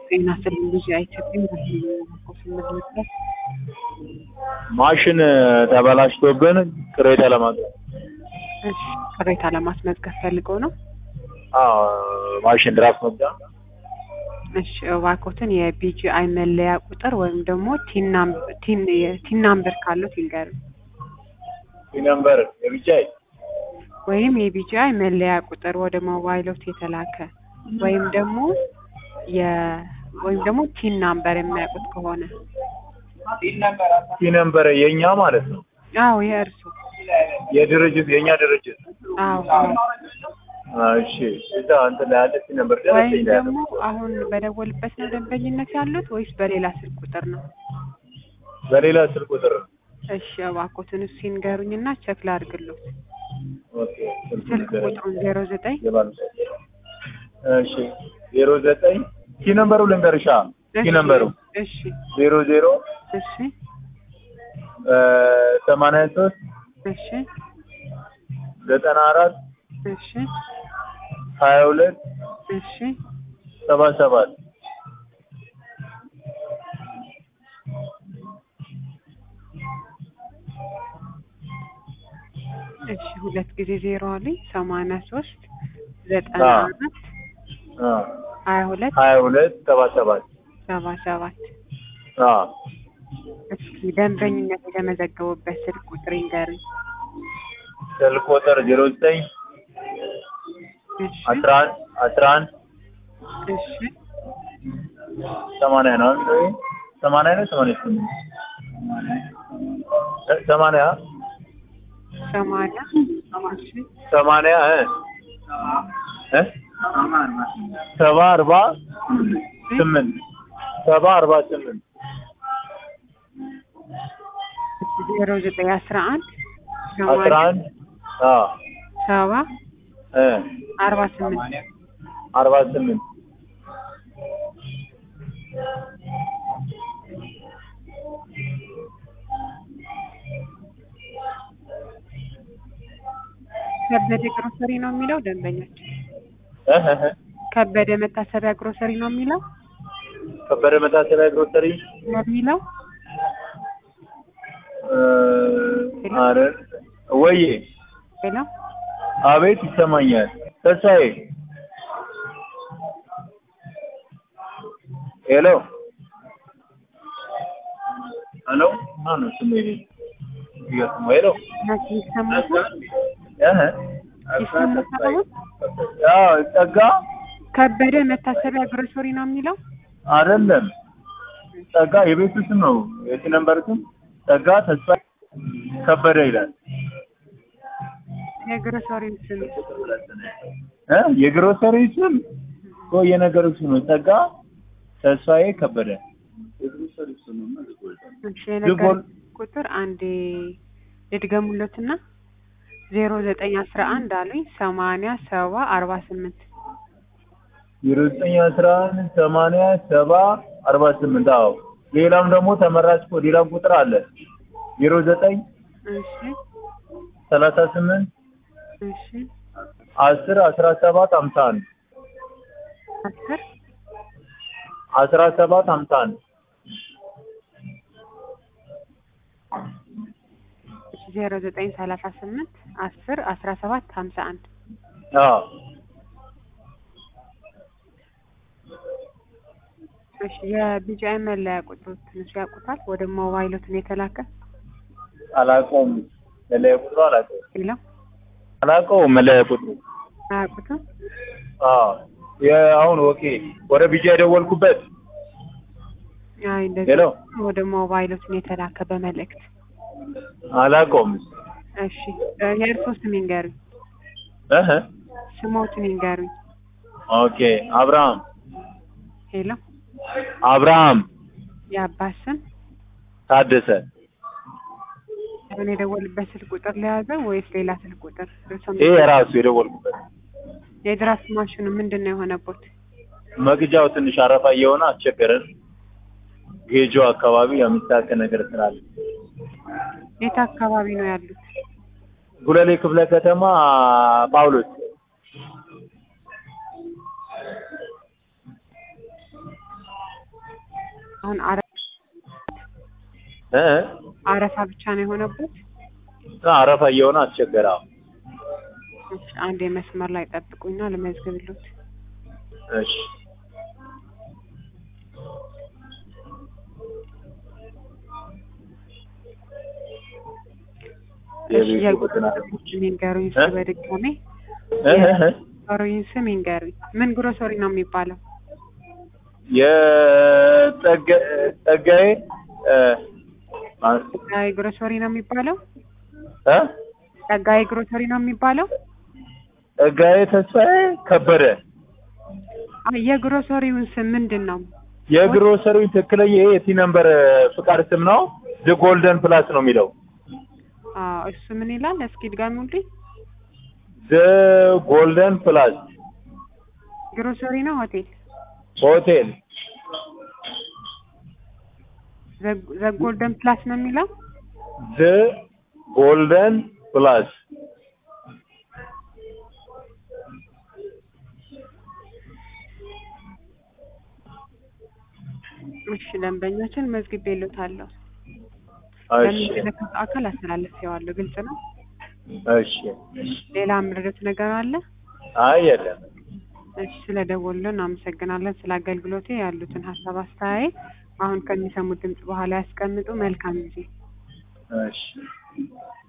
ጤና ይስጥልኝ ልጅ አይቸግም ስምንት ማሽን ተበላሽቶብን ቅሬታ ለማቅረብ እሺ ቅሬታ ለማስመዝገብ ፈልገው ነው። አዎ ማሽን ድራፍት መግዣ እሺ እባክዎትን የቢጂአይ መለያ ቁጥር ወይም ደግሞ ቲን ናም- ቲን- የቲን ናምበር ካለው ይንገሩኝ። ነምበር የብቻይ ወይም የቢጂአይ መለያ ቁጥር ወደ ሞባይሎት የተላከ ወይም ደግሞ የ ወይም ደግሞ ቲን ናምበር የሚያውቁት ከሆነ ሲ ነምበር የኛ ማለት ነው አዎ የእርሱ የድርጅት የኛ ድርጅት አዎ አዎ አ፣ እሺ እዛ እንትን ላይ ያለ ሲ ነምበር ወይም ደረሰኝ ላይ ያለ ደግሞ አሁን በደወልበት ነው ደንበኝነት ያሉት ወይስ በሌላ ስልክ ቁጥር ነው? በሌላ ስልክ ቁጥር እሺ እባክዎትን እሱ ይንገሩኝና ቸክ ላድርግሎት። ኦኬ ስልኩን ስልክ ንገረኝ። ቁጥሩን ዜሮ ዘጠኝ የባለ እሺ ዜሮ ዘጠኝ ሲ ነምበሩ ልንገርሻ ሲ ነምበሩ እሺ ዜሮ ዜሮ እሺ ሰማንያ ሶስት እሺ ዘጠና አራት እሺ ሀያ ሁለት እሺ ሰባ ሰባት እሺ ሁለት ጊዜ ዜሮ አለኝ ሰማንያ ሶስት ዘጠና አዎ። አራት አ፣ ሀያ ሁለት ሀያ ሁለት ሰባ ሰባት ሰባ ሰባት አ፣ እስኪ ደንበኝነት የተመዘገቡበት ስልክ ቁጥር ይንገሩኝ። ስልክ ቁጥር ዜሮ ዘጠኝ እሺ አስራ አንድ አስራ አንድ እሺ ሰማንያ ነው አይደል? ወይ ሰማንያ ነው ሰማንያ ስምንት እ፣ ሰማንያ ሰማንያ እሺ ሰማንያ እ እ ሰባ አርባ ስምንት ሰባ አርባ ስምንት ዜሮ ዘጠኝ አስራ አንድ አስራ አንድ አ ሰባ እ አርባ ስምንት አርባ ስምንት ከበደ ግሮሰሪ ነው የሚለው ደንበኛችን እ እ እ ከበደ መታሰቢያ ግሮሰሪ ነው የሚለው ከበደ መታሰቢያ ግሮሰሪ ነው የሚለው እ፣ ኧረ ወዬ ሄሎ አቤት ይሰማኛል። ተስፋዬ ሄሎ ሄሎ ማነው ስሙ? ይሄ እየሰማ ሄሎ ናቸው ይሰማታል እህ ይሰማታል አሁን አዎ ጸጋ ከበደ መታሰቢያ ግሮሰሪ ነው የሚለው አይደለም ጸጋ የቤቱ ስም ነው። የት ነበር ስም? ጸጋ ተስፋ ከበደ ይላል የግሮሰሪ ስም እ የግሮሰሪ ስም እኮ የነገሩ ስም ነው። ጸጋ ተስፋዬ ከበደ እሺ የነገር ቁጥር አንዴ ልድገሙለትና ዜሮ ዘጠኝ አስራ አንድ አሉኝ ሰማንያ ሰባ አርባ ስምንት ዜሮ ዘጠኝ አስራ አንድ ሰማንያ ሰባ አርባ ስምንት አዎ ሌላም ደግሞ ተመራጭ እኮ ሌላም ቁጥር አለ ዜሮ ዘጠኝ እሺ ሰላሳ ስምንት እሺ አስር አስራ ሰባት ሀምሳ አንድ አስር አስራ ሰባት ሀምሳ አንድ ዜሮ ዘጠኝ ሰላሳ ስምንት አስር አስራ ሰባት ሀምሳ አንድ አዎ እሺ የቢጂአይ መለያ ቁጥሩ ትንሽ ያውቁታል? ወደ ሞባይሎትን የተላከ አላውቀውም መለያ ቁጥሩ አላውቀውም ሌላው አላውቀውም መለያ ቁጥሩ አያውቁትም? አዎ የአሁን ኦኬ ወደ ቢጃ የደወልኩበት አይ እንደዚህ ሄሎ ወደ ሞባይሎትን የተላከ በመልእክት አላውቀውም እሺ እ የእርስዎ ስም ይንገሩኝ። እህ ስሞትን ይንገሩኝ። ኦኬ አብርሃም ሄሎ አብርሃም የአባት ስም ታደሰ አሁን የደወልበት ስልክ ቁጥር ለያዘ ወይስ ሌላ ስልክ ቁጥር? እርስዎ ይሄ የራሱ የደወልኩበት የድራፍት ማሽኑ ምንድን ነው የሆነቦት? መግጃው ትንሽ አረፋ እየሆነ አስቸገረን። ጌጆ አካባቢ የሚታከ ነገር ስላለ የት አካባቢ ነው ያሉት? ጉለሌ ክፍለ ከተማ ጳውሎስ አሁን አረ- እ አረፋ ብቻ ነው የሆነበት? አረፋ እየሆነ አስቸገረ። አዎ። እሺ፣ አንድ የመስመር ላይ ጠብቁኝና ልመዝግብሎት። እሺ እሺ፣ የቤቱ ቁጥር የግሮሰሪ ይንገሩኝ እ? እስኪ በድጋሜ እ እ እ ግሮሰሪውን ስም ይንገሩኝ። ምን ግሮሰሪ ነው የሚባለው? የጸጋ- ጸጋዬ እ ማ- ጸጋዬ ግሮሰሪ ነው የሚባለው? እ ጸጋዬ ግሮሰሪ ነው የሚባለው? ጸጋዬ ተስፋዬ ከበደ አይ የግሮሰሪውን ስም ምንድን ነው? የግሮሰሪ ትክክለኛ ይሄ የቲ ነምበር ፍቃድ ስም ነው። ዘ ጎልደን ፕላስ ነው የሚለው አዎ እሱ ምን ይላል? እስኪ ድጋሚውልኝ። ዘ ጎልደን ፕላስ ግሮሰሪ ነው ሆቴል? ሆቴል ዘ ጎልደን ፕላስ ነው የሚለው? ዘ ጎልደን ፕላስ እሺ ደንበኞችን መዝግቤልዎታለሁ። እሺ ለሚመለከተው አካል አስተላልፌዋለሁ። ግልጽ ነው። እሺ ሌላ የምረዳት ነገር አለ? አይ የለም እሺ ስለደወሉልን እናመሰግናለን። ስለ አገልግሎቴ ያሉትን ሀሳብ አስተያየት አሁን ከሚሰሙት ድምጽ በኋላ ያስቀምጡ። መልካም ጊዜ። እሺ